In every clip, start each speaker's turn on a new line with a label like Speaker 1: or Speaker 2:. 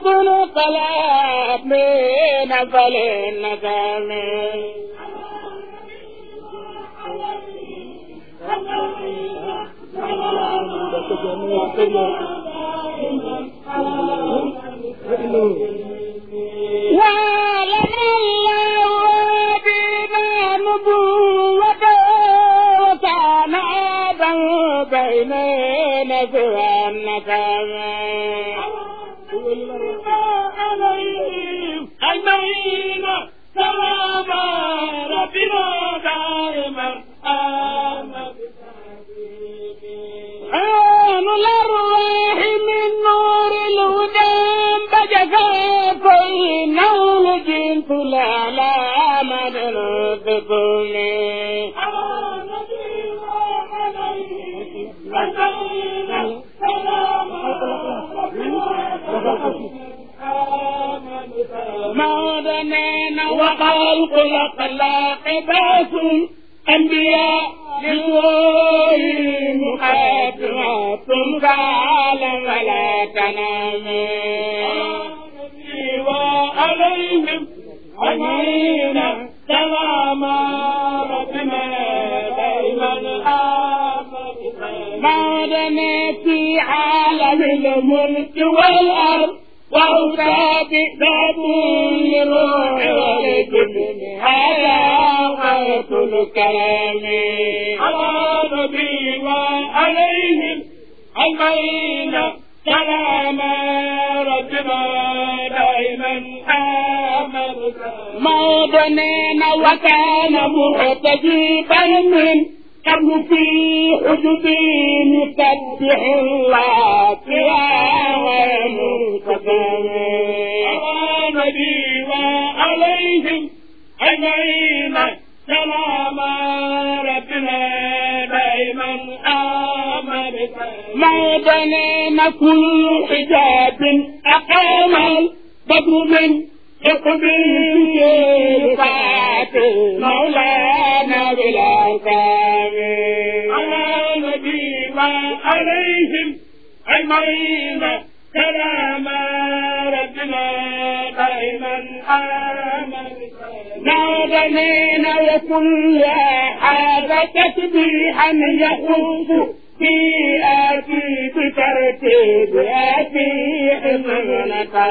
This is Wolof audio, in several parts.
Speaker 1: القلب من فلنكم وعلم الله بما نبوته وكان آدم بين نسوى النسم عليهم أجمعين سلام ربنا دائما آمين عون الأرواح من نور الهدى بجفا فإنه الجنس لا لا من ربكم مولانا وخلق الأخلاق باس أنبياء للوحي مقدمات فعلا ولا تنام وعليهم أجمعين سلام ربنا دائما مولانا في عالم الملك والأرض وأوتى بذات للروح والجبن هذا غاية الكلام على نبي وعليهم أجمعين سلام ربنا دائما آمن موضنين وكان مرتجبا من قبل في حجب يسبح الله قياما منتظم على نبي وعليهم أجمعين سلام ربنا دائما آمن موضنين كل حجاب أقام البدر من اقبل يفات مولانا بلا كامل على نبي وعليهم أجمعين سلام ربنا دائما آمن نادنين وكل هذا تسبيحا يخص في آتي بترتيب آتي حمل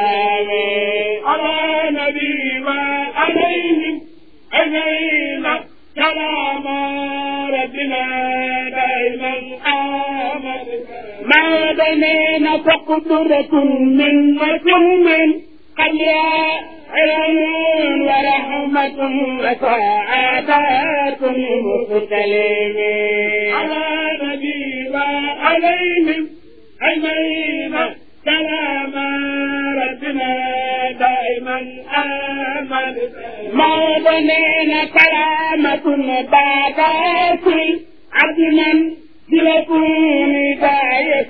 Speaker 1: على نبي وعليهم أجمعين سلام ربنا دائما آمن ما بنينا فقدرة من من قليا علم ورحمة وسعادات مختلفين على نبي وعليهم أجمعين سلام ربنا دائما آمن ما بنينا كلامة بعد عبد من بلكم هداية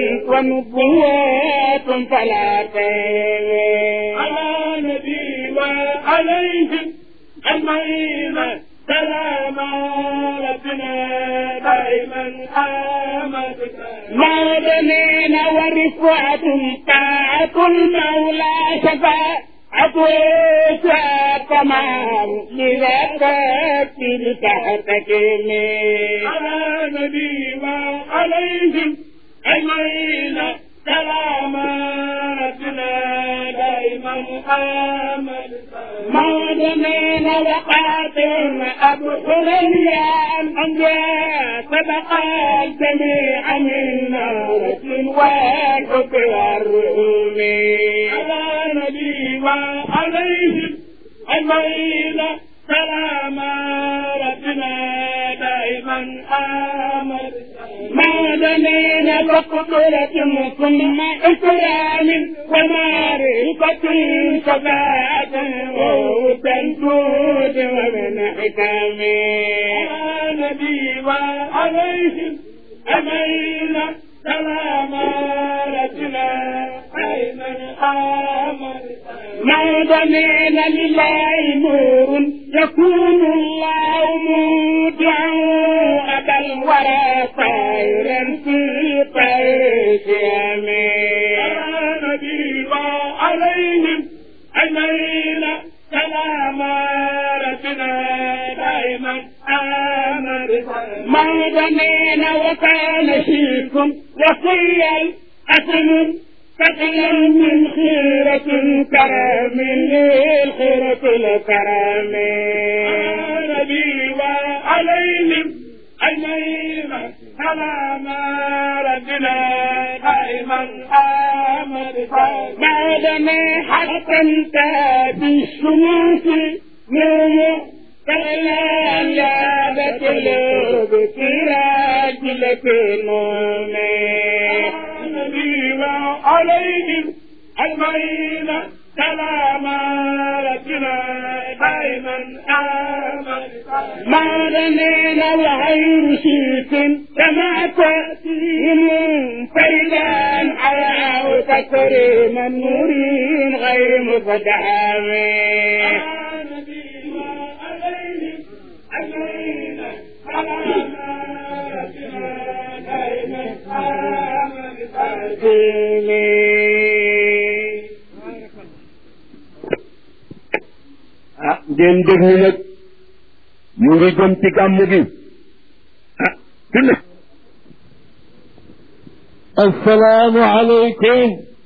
Speaker 1: ونبوة فلا تهوي على نبي وعليهم أجمعين سلام ربنا دائما آمن ما بنينا ورفعة طاعة المولى شفاعة تمام لذاك تحتك على نبي وعليهم أجمعين سلام ربنا دائما آمن مؤمنين وقاتل أبصر الأنبياء سبق الجميع من نار والحب والرؤوم على نبي وعليهم أجمعين سلام ربنا دائما آمن مؤمنين بقدرة ثم إكرام ومعرفة شفاعة وتنفوذ ومن حكام على نبي وعليهم أمين سلام ربنا أيمن آمن موضنين لله نور يكون الله مودعا أبا الورى طائرا في طير شامي على نبي عليهم أجمعين سلام ربنا دائما آمن ما بنينا وكان فيكم وكل الأسم قتلا من خيرة الكرم للخيرة الكرم نبي وعليهم أجمعين سلام ربنا دائما آمن بعد ما حسنت بالشموس نور فلا لعبة القلوب سراج لك نوم نبي وعليهم أجمعين سلام ربنا دائما آمن ما رمينا الغير شيك كما تأتيهم فإذا حياه تكريما نورين غير مفتحام
Speaker 2: ah ngeen déglu nag ñu ngi jëm ci gàmmu gi ah fi ne
Speaker 3: assalaamu aleykum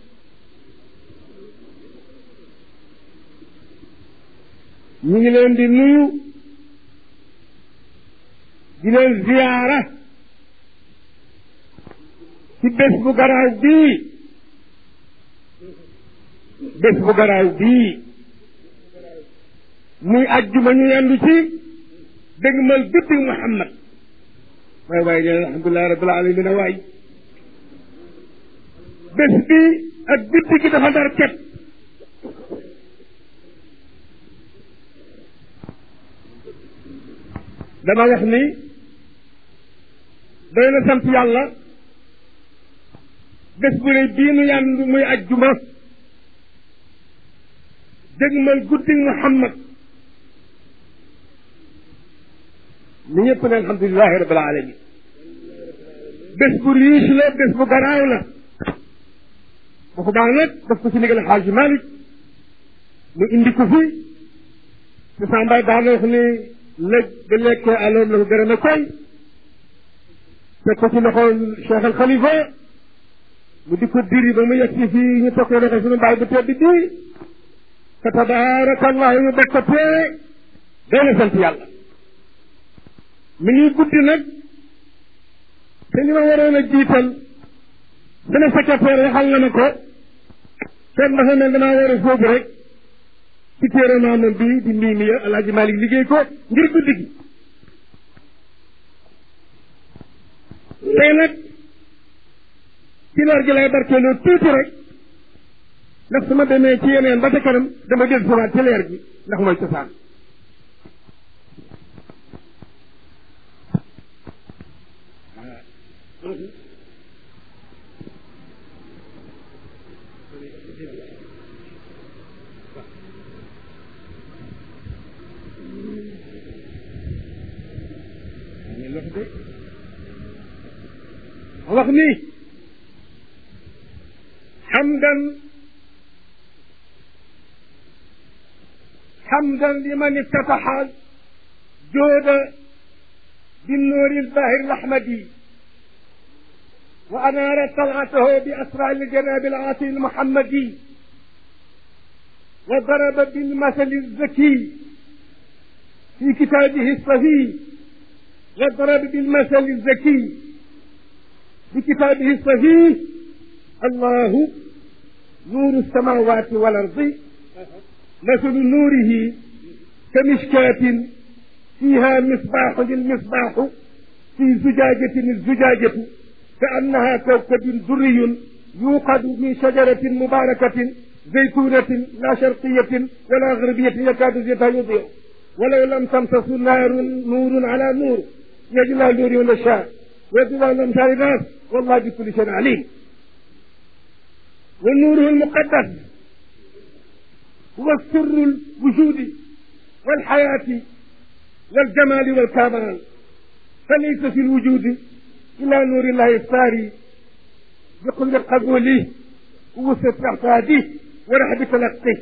Speaker 2: ñu ngi leen di nuyu di leen ziyaara ci bés bu garaaw bii bés bu garaaw bii muy ajjuma ñu yendu ci dëgmal guddi Muhammad waay waay nee alhamdulilah rabbil alamin waay bés bi ak guddi gi dafa dar ket dama wax ni doy na sant yàlla bés bu rëy bii nu yendu muy ajjuma dëgmal guddi Muhammad ni ñëpp ne alhamdulilahi rabbil alamin bés bu riche la bés bu garaaw la bu ko baax nag daf ko ci ndigal xaaji Malik mu indi ko fi te sa mbay daan wax ni lëj ba lekkee aloom la ko gërëm a koy teg ko ci loxoon Cheikh al Khalifa mu di ko diri ba mu yegg si fii ñu tokkee loxo suñu mbaay bu tedd bi fa tabaarakallahu ñu bokk ko teewe day na sant yàlla mi ngi guddi nag te ñu ma waroon a jiital sama secrétaire waxal na ma ko seet dafa mel damaa war a sóobu rek ci téere maamam bi di mbii mi alaaji Malik liggéey ko ngir guddi gi tey nag ci leer gi lay barkeeloo tuuti rek ndax su ma demee ci yeneen ba ca kanam dama del siwaat ci leer gi ndax mooy cosaan wax ni xamdan xamdan liman iftataxa jooda بالنور الباهر الأحمدي وأنار طلعته بأسرع الجناب العاطي المحمدي وضرب بالمثل الذكي في كتابه الصفي وضرب بالمثل الذكي في كتابه الصفي الله نور السماوات والأرض مثل نوره كمشكاة فيها مصباح المصباح في زجاجة الزجاجة كأنها كوكب دري يوقد من شجرة مباركة زيتونة لا شرقية ولا غربية يكاد زيتها يضيء ولو لم تمسس نار نور على نور يجلى نور ونشاء ويجلى الأمثال الناس والله بكل شيء عليم ونوره المقدس هو سر الوجود والحياة والجمال والكمال فليس في الوجود إلا نور الله الساري بكل قبوله ووسط اعتاده ورح بتلقيه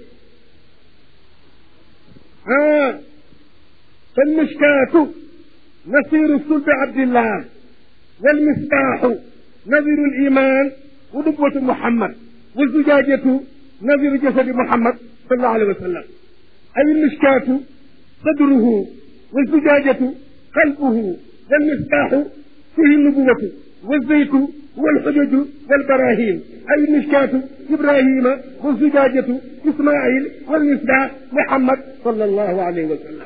Speaker 2: آه فالمشكاة نصير صلب عبد الله والمصباح نذير الإيمان ونبوة محمد والزجاجة نذير جسد محمد صلى الله عليه وسلم أي المشكاة صدره والزجاجة قلبه والمصباح فيه النبوة والزيت والحجج والبراهين أي المشكاة إبراهيم والزجاجة إسماعيل والمصباح محمد صلى الله عليه وسلم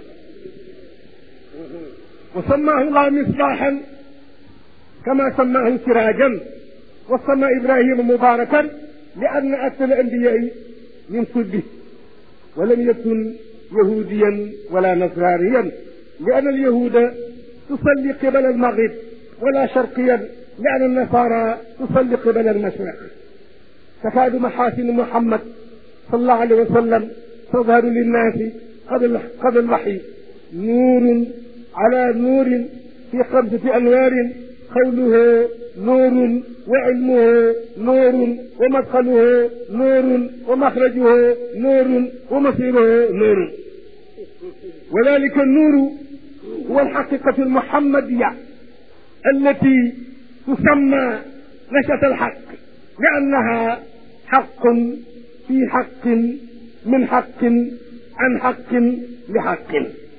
Speaker 2: وسماه الله مصباحا كما سماه سراجا وسمى إبراهيم مباركا لأن أكثر الأنبياء من صلبه ولم يكن يهوديا ولا نصرانيا لأن اليهود تصلي قبل المغرب ولا شرقيا لأن النصارى تصلي قبل المشرق تكاد محاسن محمد صلى الله عليه وسلم تظهر للناس قبل قبل الوحي نور على نور في خمسة أنوار قوله نور وعلمه نور ومدخله نور ومخرجه نور ومصيره نور وذلك النور هو الحقيقة المحمدية التي تسمى نشأة الحق لأنها حق في حق من حق عن حق لحق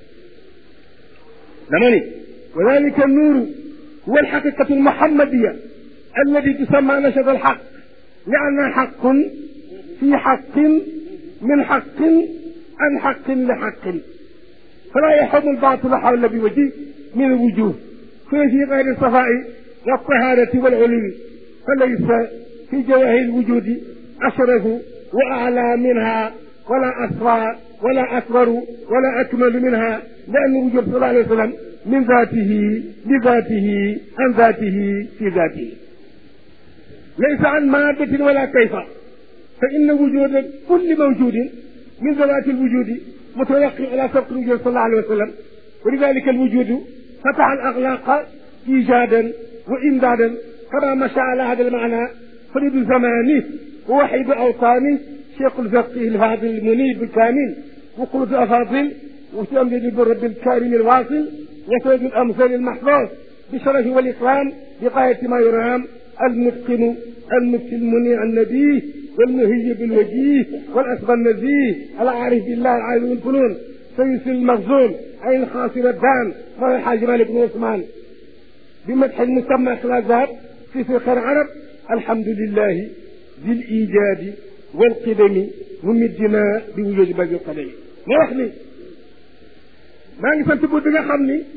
Speaker 2: لمني وذلك النور هو الحقيقة المحمدية التي تسمى نشأة الحق لأنها حق في حق من حق عن حق لحق فلا يحم الباطل حول بوجه من الوجوه ففي غير الصفاء والطهارة والعلو فليس في جواهر الوجود أشرف وأعلى منها ولا أسرى ولا أكبر ولا أكمل منها لأن وجود صلى الله عليه وسلم من ذاته لذاته عن ذاته في ذاته ليس عن مادة ولا كيف فإن وجود كل موجود من ذوات الوجود متوقع على سبق الوجود صلى الله عليه وسلم ولذلك الوجود فتح الأغلاق إيجادا وإمدادا كما مشى على هذا المعنى فريد زمانه ووحيد أوطانه شيخ الفقيه الفاضل المنيب الكامل وقلت أفاضل وتأمل بالرب الكريم الواصل وسيد الأمثال المحفوظ بالشرف والإكرام بغاية ما يرام المتقن المفتي المنيع النبيه والمهي بالوجيه والأسبى النزيه العارف بالله العالم الفنون سيس المخزون عين خاصر الدان مولى الحاج مالك بن عثمان بمدح المسمى خلازات في فقه العرب الحمد لله بالإيجاد والقدم ممدنا بوجود باقي القدم ما wax ni maa ngi sant bu bi nga xam ni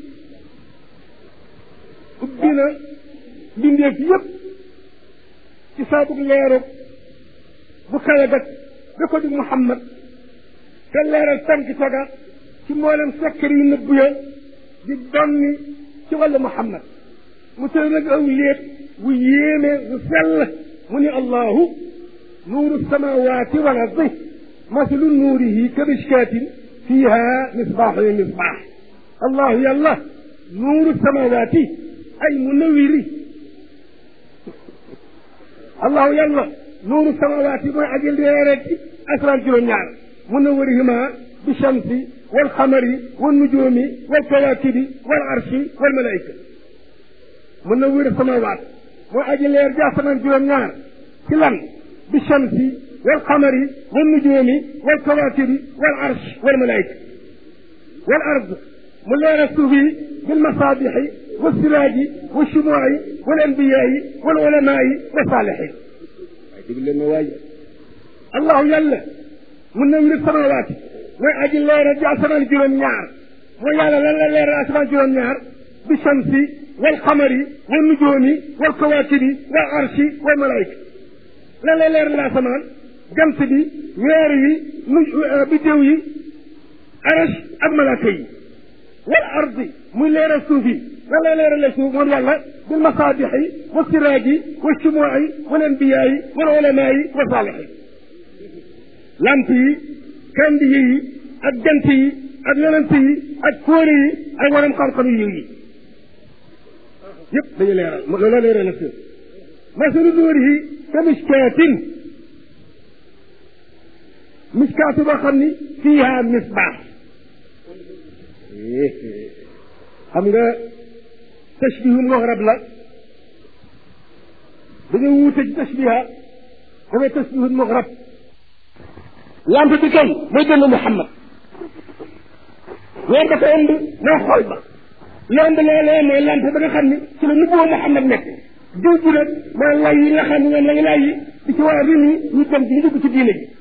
Speaker 2: ubbi na mbindeef yëpp ci saabug leerug bu kawe gat da ko di Muhammad te leeral tànk taga ci mboolem sekkar yu nëbbu ya di donni ci wàllu Muhammad mu tëdd nag aw léet wu yéeme wu sell mu ni allahu nuuru samawaati wal ardi masalu nuurihi ka mishkaatin fiiha misbaaxu misbaax allahu yàlla nuuru samawaati ay munawiri allahu yàlla nuuru samawaati mooy aji leere ci asmaan juróom-ñaar munawirihima bi shamsi wal xamari wal nujuumi wal kawaakibi wal arshi wal malaayika munawir samawaat mooy aji leer ci asmaan juróom-ñaar ci lan bi shamsi wal xamari wal nujuumi wal kawaakibi wal arsh wal malaayika wal ard mu leeral suuf yi bil masaabixi wa siraaji wa shumuuci wal anbiyaai wal ulamaai wa saalixiin waaye dégg leen ma waaye allahu yàlla mun na wir samawaati mooy aji leeral ci asamaan juróom-ñaar mooy yàlla lan la leeral asamaan juróom-ñaar bi shamsi wal xamari wal nujuumi wal kawaakibi wal arshi wal malaayika lan la leeral asamaan jant bi weer yi nu biddew yi arash ak malaaka yi wal ardi muy leeral suuf yi lan la leerale suuf moom yàlla bil masaabixi wa siraaji wa shumuuci wal anbiyaayi wal ulamaayi wa saalixin lamp yi kandi yi ak jant yi ak yonent yi ak fóore yi ak waram xam-xam yi yiw yi yëpp dañu leeral loolu la leeral suuf masalu nuurihi ka mishkaatin miskaatu boo xam ni fiiha misbaax xam nga tashbihul mugrab la dañoo wuute ci tashbiha dafay tashbihul mugrab lampe bi kan mooy dënn Muhammad weer ba ko ëmb mooy xol ba la ëmb loolee mooy lampe ba nga xam ni ci la nubboo Muhammad nekk diw ji nag mooy lay yi nga xam ne ñoom la ñu lay yi di ci war a rin yi ñu dem ci ñu dugg ci diine ji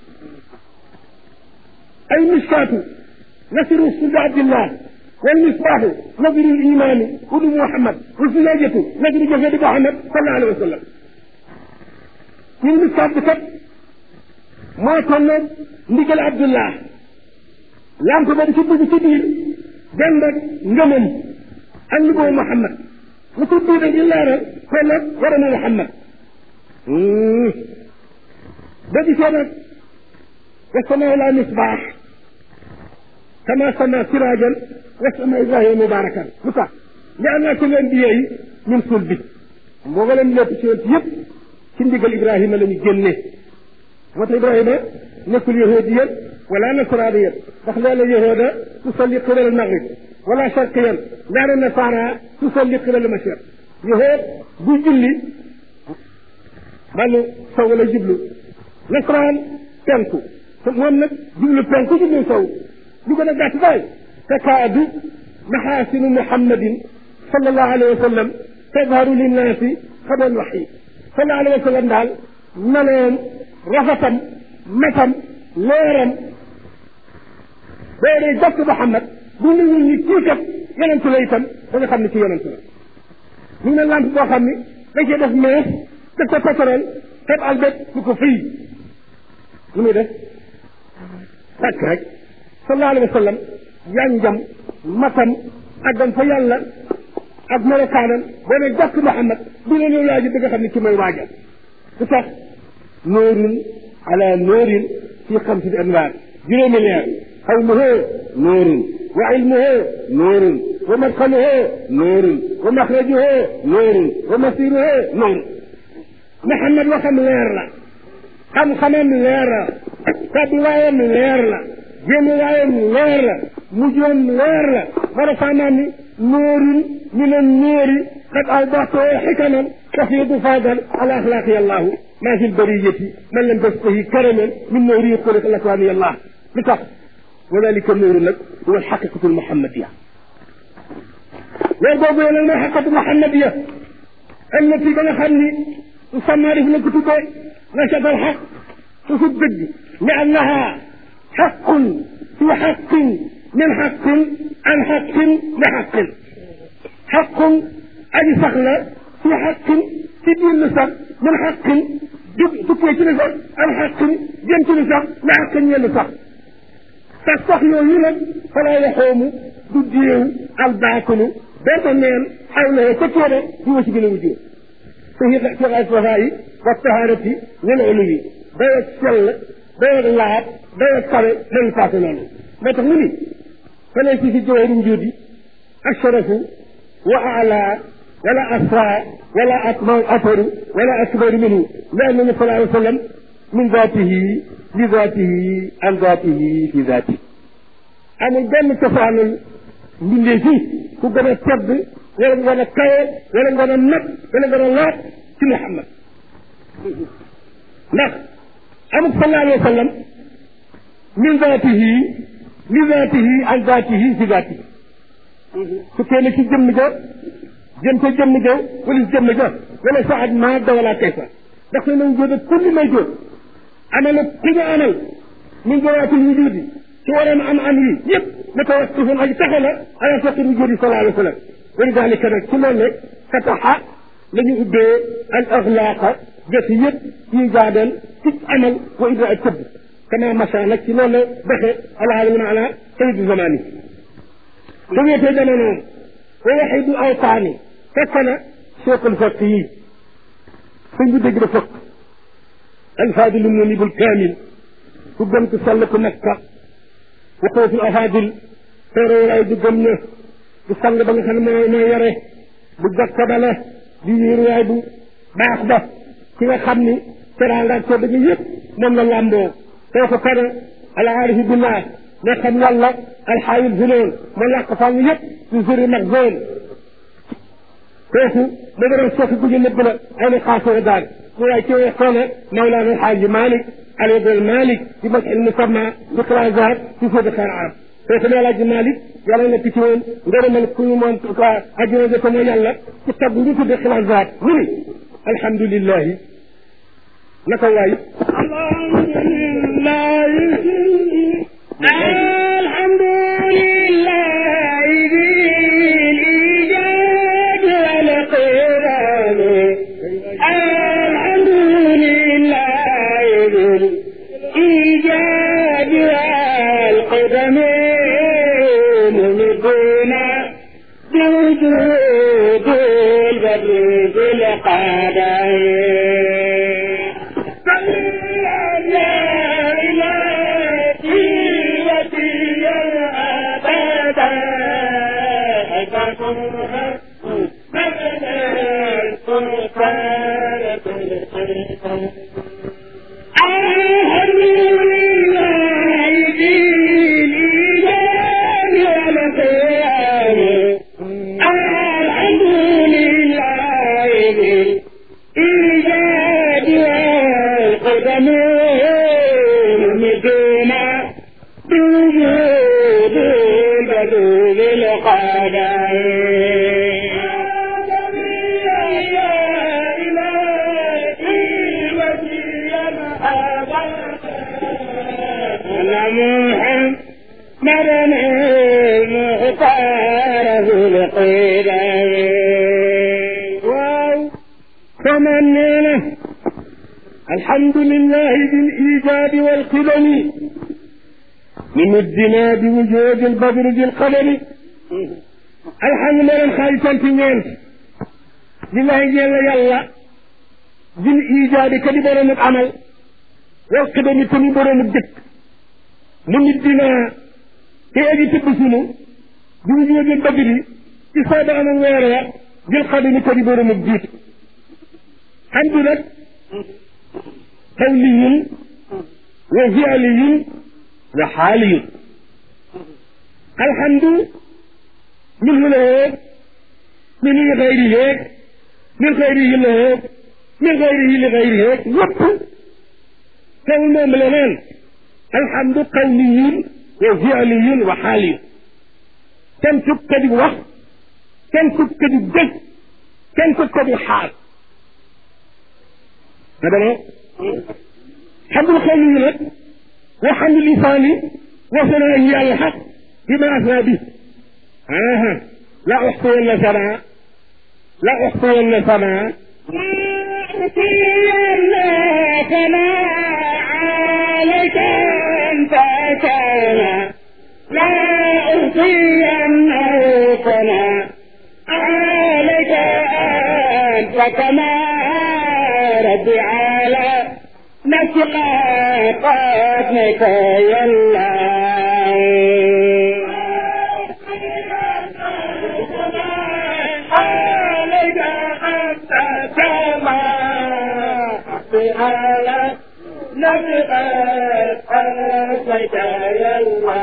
Speaker 2: ay miskaatu nasiru sud abdillah wal misbaaxu nadiru limaani udu Muhammad wa zulaajatu nadiru jasadi Muhammad sallallahu alayhi wa sallam ñun miskaat bi kat moo tolloog ndigal abdullah lampe ba di ci dugg ci biir dend ak ngëmam ak nuboo Muhammad lu ci biir di leeral tolloog waramu Muhammad ba gisee nag wa samaa la misbaax kama sama siraajan wa sama ibrahima mubarakan lu tax li am naa ci leen biyee yi min suul bi boo nga leen lépp ci yonent yëpp ci ndigal ibrahima la ñu génnee moo tax ibrahima nekkul yahudiyan wala nasraniyan ndax leela yahuda tusalli qibala al maghrib wala sharqiyan leela nasara tusalli qibala al mashriq yahud bu julli wàllu sow la jublu nasaraan penku moom nag jublu penku jublu sow lu gën a gàtt daal takaadu maxaasinu muhammadin sallallahu alayhi wa sallam tadharu linnaasi xabal waxyi sallallahu alayhi wa sallam daal meloom rafetam metam leeram boo dee jokk Muhammad bu ne ñun ñi kii kat yonent la itam da nga xam ne ci yonent la mu ne lampe boo xam ni dañ cee def mees def ko pétrole teb albet bu ko fii lu muy def takk rek sallallahu alayhi wa sallam yanjam matam àggam fa yàlla ak melokaanam boo ne jokk Muhammad bu ne ñëw laa ji bëgg a xam ne ci mooy waajal lu tax nóorun ala nóorin fi xamsati anwaar juróomi leer xawluhu nóorun wa ilmuhu nóorun wa madxaluhu nóorun wa maxrajuhu nóorun wa masiruhu nóorun Muhammad waxam leer la xam-xamam leer la tabiwaayam leer la génnuwaayam leer la mujjoom leer la marafaanaam ni nóorun min an nóori qad awdaxtoo xikaman تفيض فاضا على اخلاق الله ما في البريه من لم تسقه كرما من نوره خلق الاكوان الله بتخ وذلك النور لك هو الحقيقه المحمديه ويرضى بين الحقيقه المحمديه التي كان خلي تسمى في الكتب نشط الحق تصدق لانها حق في حق من حق عن حق لحق حق أي سخلة في حق في دين نسخ من حق tukkee ci nsax am xaqin jëm ci nsax la xaqin yenn sax te sax yooyu nag falaa yaxoomu du déew al baakulu benn neen xaw na ca téere di wa ci gën a wujjoo te fi fi ay safa yi wa taharati wal ulumi day ak sell day ak laab day ak kawe day passé noonu moo tax mu ni fale si fi jawaaru njuudi asharafu wa ala ولا أسرع ولا أكبر أثر ولا أكبر منه لأن النبي صلى الله عليه وسلم من ذاته لذاته عن ذاته في ذاته amul benn cosaanul mbindee fii ku gën a tedd wala nga gën a kawe wala nga gën a nag wala nga gën a laat ci Muhammad ndax amul sallallahu alayhi wa sallam min zaatihi li zaatihi an zaatihi fi zaatihi su kenn ci jëmm ja jëm ca jëmm ja wala si jëmm ja wala sa at maa da wala kayfa ndax ne nañ jóobe kulli may jóob amal ku ñu amal min jawaatul wujudi ci waroon am am yi yëpp na ko wax sufun aji taxe la ala faqir wujudi sallallahu alayhi wa sallam wali dalika nag ci loolu ne fataxa la ñu ubbee al axlaaqa jëf yëpp yi jaadal ci amal wa ibra ak tëbb kama macha nag ci loolu la doxe alaalamina ala sayidu zamani su wéetee jamonoom wa waxidu awtaani fekk na cheikhul faq yi sëñ bi dégg da fëkk alfaadilu munibul kaamil ku gëm ku sell ku nekka waxoofu afaadil teeroolaay du gëm na du sang ba nga xam ne mooy mooy yore bu jokka ba la di yéeruwaay bu baax ba ki nga xam ni teraanga ak tedd gi yëpp moom la làmboo kooku kana alaarifi billah ne xam yàlla alxaayil zunoon ma làq fànn yëpp ci suri mag zone kooku da nga doon soofi guddi nëbb la ay ni xaasoo daal mu waay ci way xoole mawlaana alxaaji malik ali ibn malik di mas il musamma di clasaat ci sodi xeer arab kooku ne alaaji malik yàlla nekk ci woon ngërëmal ku ñu moom ajjuna jëfe mooy yàlla ci tagg ngi tudde clasaat mu ni alhamdulillahi naka waay
Speaker 1: الحمد لله ذي الإيجاد والقرآن الحمد لله ذي الإيجاد والقدم ممدنا بوجود البدر ذي القدم
Speaker 2: الحمد لله بالإيجاد والقدم نمدنا بوجود البدر ذي القدم الحمد لله خالصا في نينت لله جل يلا بالإيجاد كدي برم العمل والقدم كدي برم الدك نمدنا تيجي تبسنو بوجود البدر إصابة أنا ويرا ذي القدم كدي برم الدك الحمد لله قولي وفعلي وحالي الحمد منه له من غيره من غيره له من غيره لغيره يب كون ملنان الحمد قولي وفعلي وحالي كم تبكي وقت كم تبكي جد كم تبكي حال هذا حمد القومي لك وحمد لساني وثنائه على الحق بما اثنى به آه. لا احصين ثناء لا احصين ثناء
Speaker 1: عليك انت كان لا أحصين ثناء عليك أنت كما ربي على نفسك قاتلك يلا عليك أنت كما على نفسك قاتلك يلا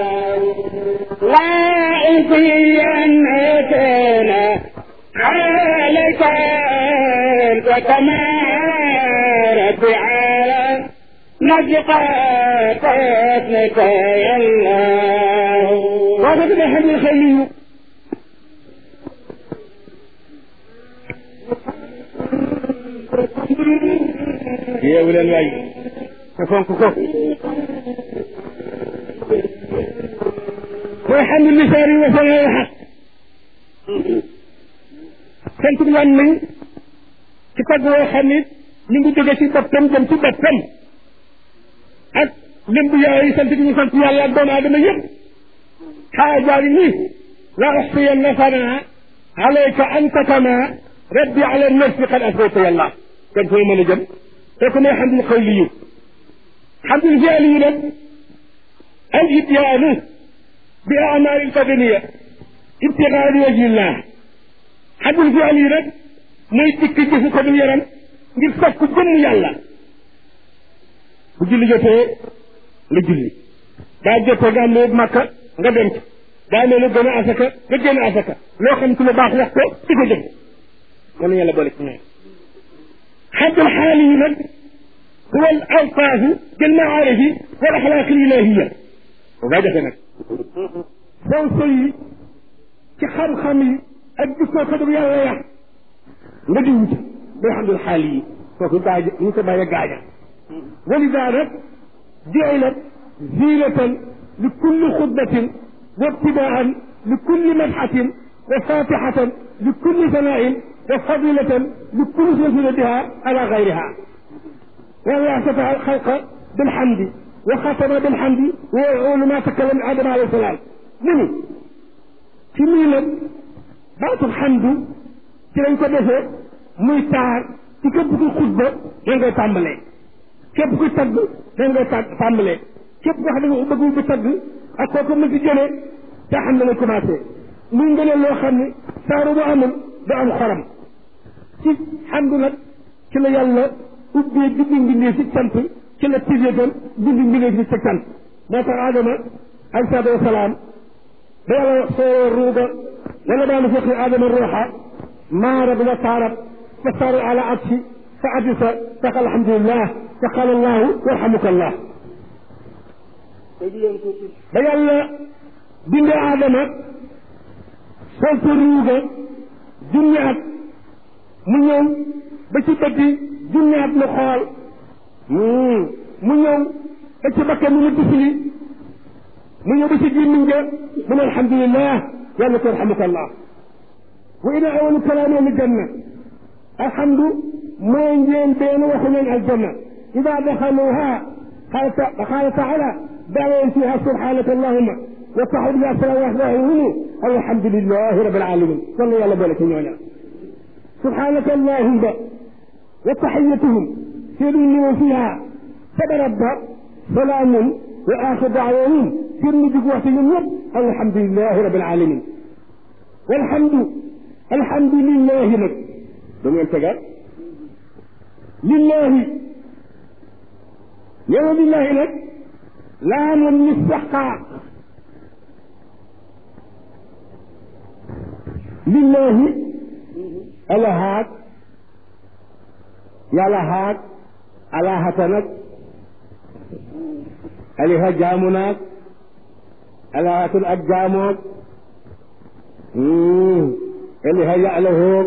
Speaker 1: لا أطيعنك عليك أنت كما ربي على نجقى قتلك يا الله
Speaker 2: وقد نحن الخليل yeewu leen waay te fonk ko mooy xam ne lisaar yi wasal na xaq sant bi lan nañ ci tagg woo xam ni mi ngi jóge ci boppam jëm ci boppam ak lim bu yaay sant bi ñu sant yàlla ak doomu aadama yëpp xaajaari nii la uxsiyanna sanaa alayka anta kama rabbi ala nafsi qad asbayta yàlla kon fooy mën a jëm kooku mooy xamdul xawli yu xamdul fiali yu nag al ibyaanu bi amaali lbadaniya ibtigaa li wajhillah xamdul fiali yu nag mooy dikk jëfu ko du yaram ngir sakku jëmm yàlla bu julli jotee nga julli daa jotee nga am lu màkka nga dem ci daa ne lu gën a asaka nga génn asaka loo xam ci lu baax wax ko di ko jëf kon yàlla boole ci ñoom xaddul xaali yi nag huwa al alfaahu bil maarifi wal axlaaq al ilahiya bu gaa jafe nag soo soyi ci xam-xam yi ak jikkoo ko dug yàlla yàq nga di wut day xamdul xaali yi kooku gaaja ñu ko bàyyi gaaja walida nag jucilat zinatan li kulli xutbatin wa ibtidaan li kulli madxatin wa fatixatan li kulli sanaain wa fadilatan li kulli silsilatiha ala gayriha والله فتح الخلق بالحمد وختم بالحمد ويقول ما تكلم آدم عليه السلام مني في ميلاد بعض الحمد ci lañ ko defee muy taar ci képp ku xutba da ngay tàmbalee képp ku tagg da ngay tàmbalee képp koo xam ne nga bëggul bi tagg ak kooku mu si jëlee te xam ne nga commencé muy ngëneel loo xam ne saaru bu amul du am xoram ci xamdu nag ci la yàlla ubbee bindi mbindee si cant ci la tijjee tam bindi mbindee si sa cant moo tax Adama alayhi salaatu wasalaam ba yàlla soo ruuga wala daal fekk Adama ruuxa maarab wa taarab fa saaru ala atsi fa atisa tax alhamdulillah fa qaala allahu yarhamuka allah ba yàlla bindee Adama sol ko ruuga junni at mu ñëw ba ci bëtti junni at mu xool mu ñëw ba ci bakkan mu mu tifli mu ñëw ba ci gémmiñ ga mu ne alhamdulillah yàlla ko yarhamuka allah wa ina awalu kalaami al janna alhamdu mooy njeen benn waxu leen aljanna ida daxaluha qaala taala daawoon fiha subhanaka allahuma wa taxud ya salaam waxdahumu alhamdulilahi rabil alamin kon la yàlla boole ci ñooña subhanaka allahuma wa taxiyatuhum seen ñëw fiha sabarabba salaamun wa axir daawahum seen mujj waxtu ñoom ñëpp alhamdulilahi rabil alamin walhamdu alhamdulilahi nag da ngeen tegaat lillahi ñëw lillahi nag laa mun mistaqaaq lillahi alahaat yàlla haat alahata nag aliha jaamu naag alahatun ak jaamoog aliha ya'lahoog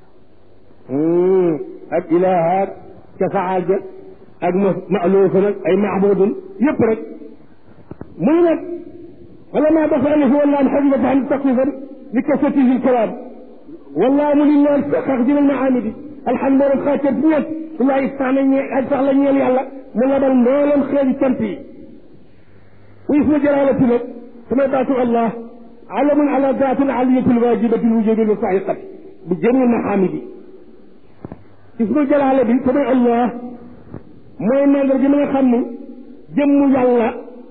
Speaker 2: ak ilahaat ca faaja ak ma'luufa nag ay maabudun yëpp rek muy nag wala maa dafa alif wala am xajibata an taqifan li kasatihi lkalaam wallaahu mu lillahi sax jëlal maani bi alhamdu lillahi xaacat bi ñëpp wallahi sax na ñe sax la ñeel yàlla mu labal mbooleem xeeti cant yi wa ismu jalaalati nag samay baatu allah alamun ala daatin aliyati lwajibati lwujudi lmustahiqati bi jami mahamidi ismu jalaala bi samay allah mooy mandar gi ma nga xam ni jëmmu yàlla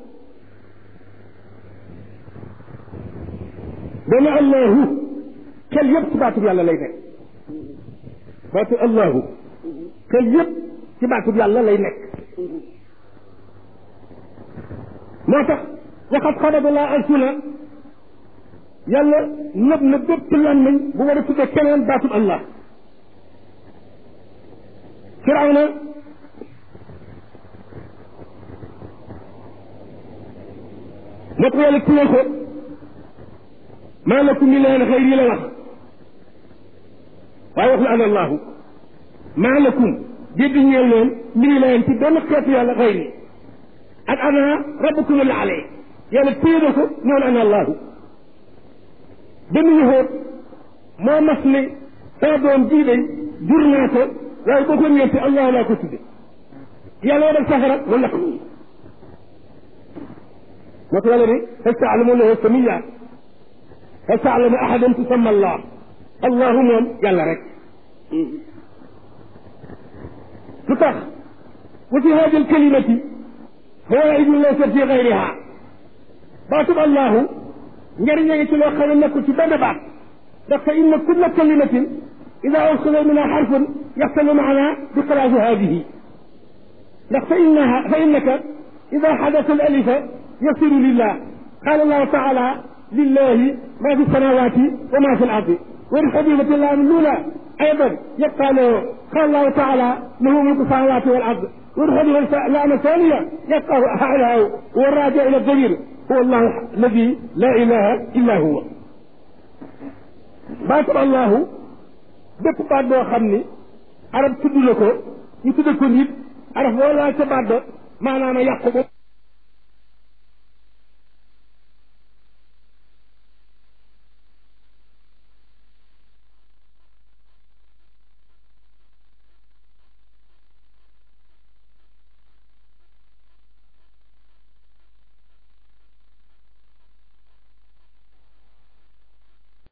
Speaker 2: dana allahu xel yëpp ci baatub yàlla lay nekk baatu allahu xel yëpp ci baatub yàlla lay nekk moo tax waxat xadaba laa alsuna yàlla nëb na bépp làmmiñ bu war a tudde keneen baatub allah firawna moo tax yàlla tuye ko maa lakum min ilaahin xayri la wax waaye wax la ana allahu maa lakum dégg ñeel leen min ilaahin ci benn xeetu yàlla xayri ak ana rabbukum la alee yàlla téye na ko noonu ana allahu benn yëhoot moo mas ne saa doom jii day jur naa ko waaye boo ko ñeenti allahu laa ko tudde yàlla def safara mu lakk moo tax yàlla ne hal taalamu lahu samiya hal taalamu ahadan tusamma allah allahu moom yàlla rek lu tax wa fi hadi alkalimati fawaidu laysa fi gayriha baatub allahu njëriñ a ngi ci loo xam ne nekkul ci benn baat ndax fa inna kulla kalimatin ida usila minha xarfun yaxtalu maana bi xilaafi hadihi ndax fa innaha fa innaka ida xadasa al alifa yasiru lillah qala allahu taala lillahi ma fi samawati wa ma fi al ardi ولحبيبة الله من الأولى أيضا يبقى له قال الله تعالى له ملك السماوات والأرض والحبيبة اللام الثانية يبقى هذا والراجع إلى الدليل هو الله الذي لا إله إلا هو baatam allahu bépp baat boo xam ni arab tudd la ko ñu tudd ko nit araf boo laal ca baat ba maanaam a yàqu